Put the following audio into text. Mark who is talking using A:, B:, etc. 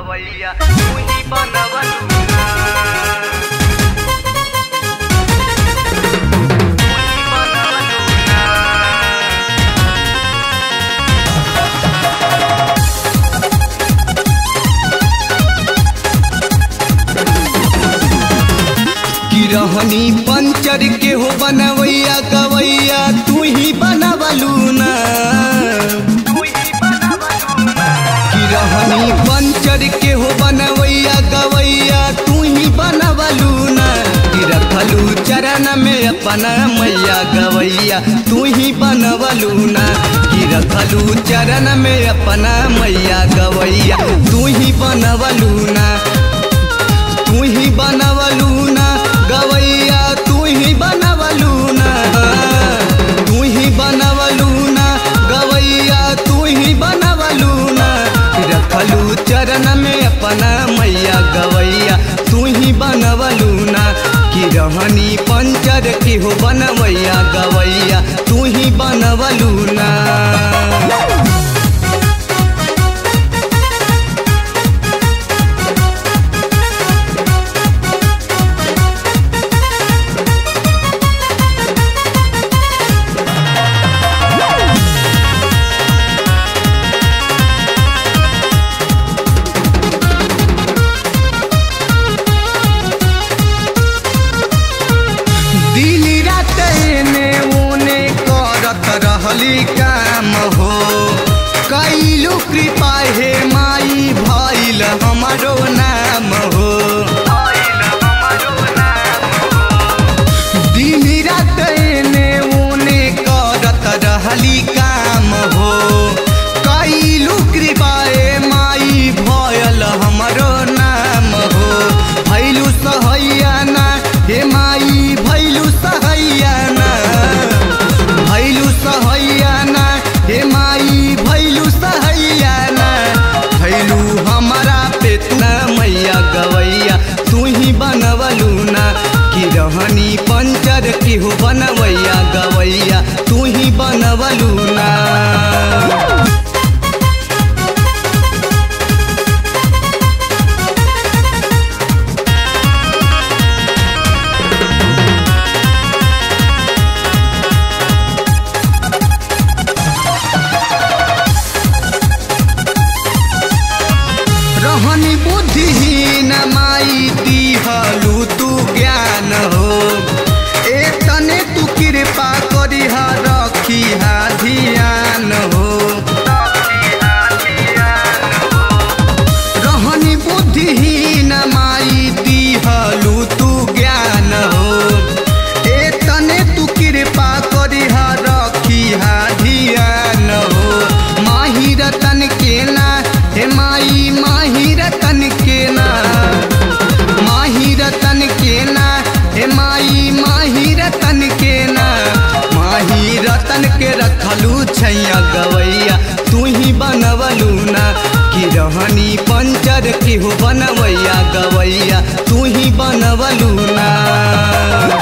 A: गवैया तू ही बनवलू ना तू ही बनवलू ना
B: की रहनी पंचर के हो बनवैया गवैया तू ही बनवलू ना
A: तू ही बनवलू ना
B: की रहनी पंचर के हो बनवैया गवैया तू ही बनवलू ना की रखलू चरण में अपना मैया गवैया तू ही बनवलू ना की रखलू चरण में अपना मैया गवैया तू ही बनवलू ना तू ही बनवलू ना गवैया तू ही बनवलू ना तू ही बनवलू ना गवैया तू ही बनवलू ना रखलू चरण में अपना मैया गवैया तू ही बनवलू ना कि रहनी पंचर की हो बनवैया गवैया तू ही बनवलू ना दिन रात एने ओने करत रहली काम हो कैलू कृपा हे माई भइल हमारो नाम हो
A: आइल हमारो नाम
B: दिन रात एने ओने करत रहली काम हो कैलू कृपा हे माई भइल हमारो नाम हो भैलू सहैया ना हे माई भैलू सहैया ना भैलू सहैया ना हे माई भैलू सहैया ना भैलू हमारा पेतना मैया गवैया तू ही बनवलू ना कि रहनी पंचर की हो बनवैया गवैया तू ही बनवलू ना रहनी बुद्धिहीन माई दिहलू तू ज्ञान हो ए तने तू कृपा करी रखी हा ध्यान हो रहनी बुद्धिहीन माई दिहलू तू ज्ञान हो ए तने तू कृपा करी रखी हा ध्यान हो माही रतन के ना हे माई माही रतन के ना माही रतन के ना हे माई माही रतन के ना माही रतन के रखलू छैया गवैया तू ही बनवलू ना कि रहनी पंचर की हो बनवैया गवैया तू ही बनवलू ना